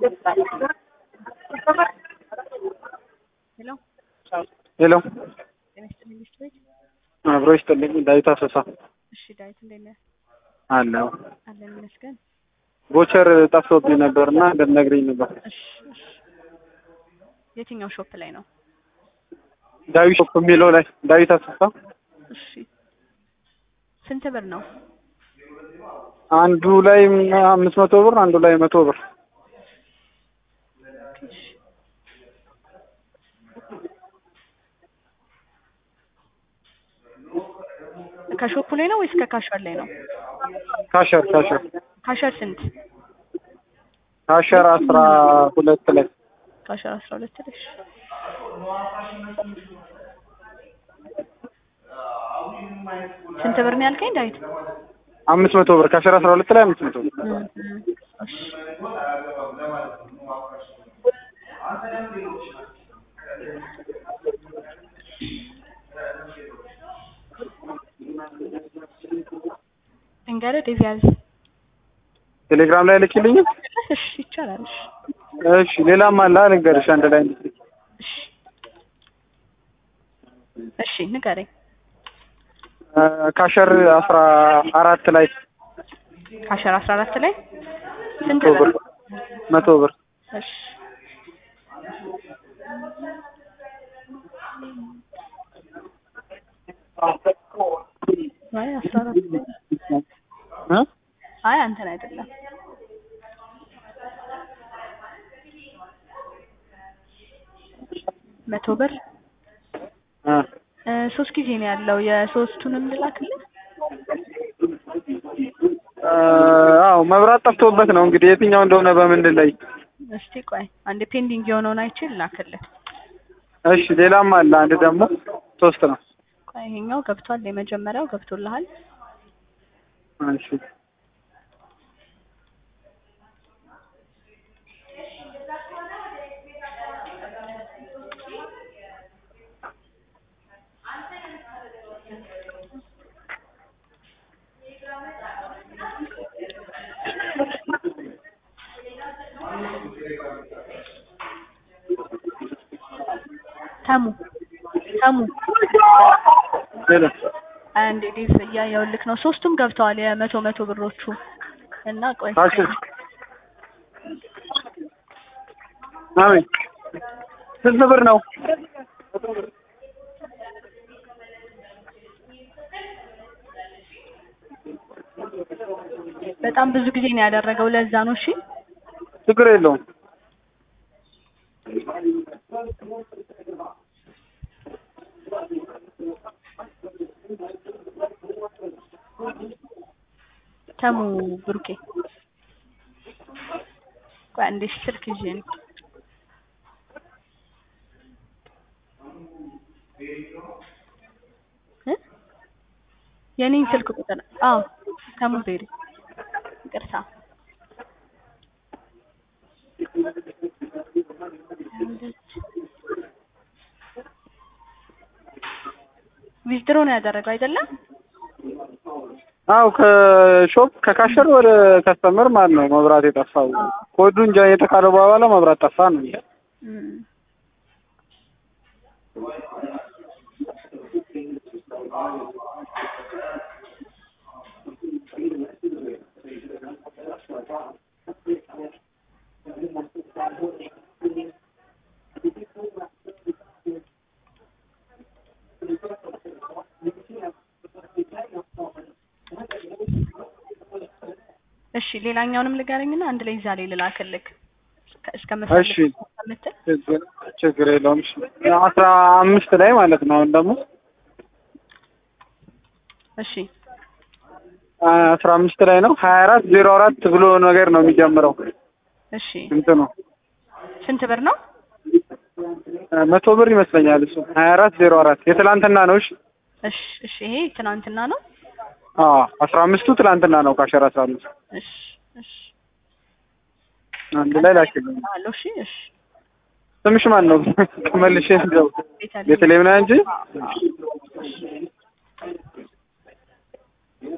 ሄሎ ሄሎ ጤና ይስጥልኝ ሚስት ቤት። አብሮ ይስጥልኝ። ዳዊት አሰሳ እሺ ዳዊት እንዴት ነህ? አለው። አለን ይመስገን። ቮቸር ጠፍቶብኝ ነበር እና እንድትነግሪኝ ነበር። እሺ እሺ። የትኛው ሾፕ ላይ ነው? ዳዊት ሾፕ የሚለው ላይ ዳዊት አሰሳ እሺ ስንት ብር ነው? አንዱ ላይ አምስት መቶ ብር አንዱ ላይ መቶ ብር እሺ ከሾፑ ላይ ነው ወይስ ከካሸር ላይ ነው? ካሸር ካሸር ካሸር ስንት? ካሸር አስራ ሁለት ላይ ካሸር አስራ ሁለት ላይ። እሺ ስንት ብር ነው ያልከኝ ዳዊት? አምስት መቶ ብር ካሸር አስራ ሁለት ላይ አምስት መቶ ብር እም፣ እም፣ እሺ እንገረ ዴቪያዝ ቴሌግራም ላይ ልኪልኝ። እሺ ይቻላል። እሺ እሺ ሌላም አለ ልንገርሽ አንድ ላይ እንድትልኪ። እሺ እሺ ንገረኝ። እ ካሸር አስራ አራት ላይ ካሸር አስራ አራት ላይ ስንት መቶ ብር? ብር መቶ ብር እሺ አይ አስራ አራት እ አይ አንተን አይደለም። መቶ ብር እ እ ሶስት ጊዜ ነው ያለው። የሶስቱንም ልላክልህ? እ አዎ መብራት ጠፍቶበት ነው እንግዲህ የትኛው እንደሆነ በምንድን ላይ እስቲ ቆይ አንድ ፔንዲንግ የሆነውን አይቼ ልላክልህ። እሺ ሌላም አለ አንድ ደግሞ ሶስት ነው ቆይ ይሄኛው ገብቷል። የመጀመሪያው ገብቶልሃል። እሺ ተሙ ተሙ ሌላ አንድ ዲፍ እያየሁልክ ነው። ሶስቱም ገብተዋል የመቶ መቶ ብሮቹ እና ቆይ ካሸር አሜን ስንት ብር ነው? በጣም ብዙ ጊዜ ነው ያደረገው። ለዛ ነው። እሺ ችግር የለውም። ተሙ ብሩኬ ቆይ አንዴ ስልክ ይዤ ነው። እ የኔን ስልክ ቁጥር አዎ ተሙ ቤሪ ይቅርታ ዊዝድሮ ነው ያደረገው አይደለም? አው ከሾፕ ከካሸር ወደ ከስተመር ማለት ነው መብራት የጠፋው ኮዱ እንጃ የተካለ በኋላ መብራት ጠፋ ነው እም። እሺ ሌላኛውንም ልጋረኝና አንድ ላይ እዛ ላይ ልላክልክ እስከ እሺ። ከምትል ችግር ችግር የለውም። እሺ አስራ አምስት ላይ ማለት ነው አሁን ደግሞ እሺ አስራ አምስት ላይ ነው ሀያ አራት ዜሮ አራት ብሎ ነገር ነው የሚጀምረው እሺ እንትኑ ስንት ብር ነው? መቶ ብር ይመስለኛል እሱ ሀያ አራት ዜሮ አራት የትላንትና ነው። እሺ እሺ እሺ ይሄ ትናንትና ነው። አዎ አስራ አምስቱ ትላንትና ነው ካሸር አስራ አምስት እሺ እሺ አንድ ላይ ላኪልኝ። አሎ እሺ እሺ ስምሽ ማን ነው? መልሼ እንደው ቤተልሔም ቤተልሔም ነህ እንጂ አዎ፣ አዎ።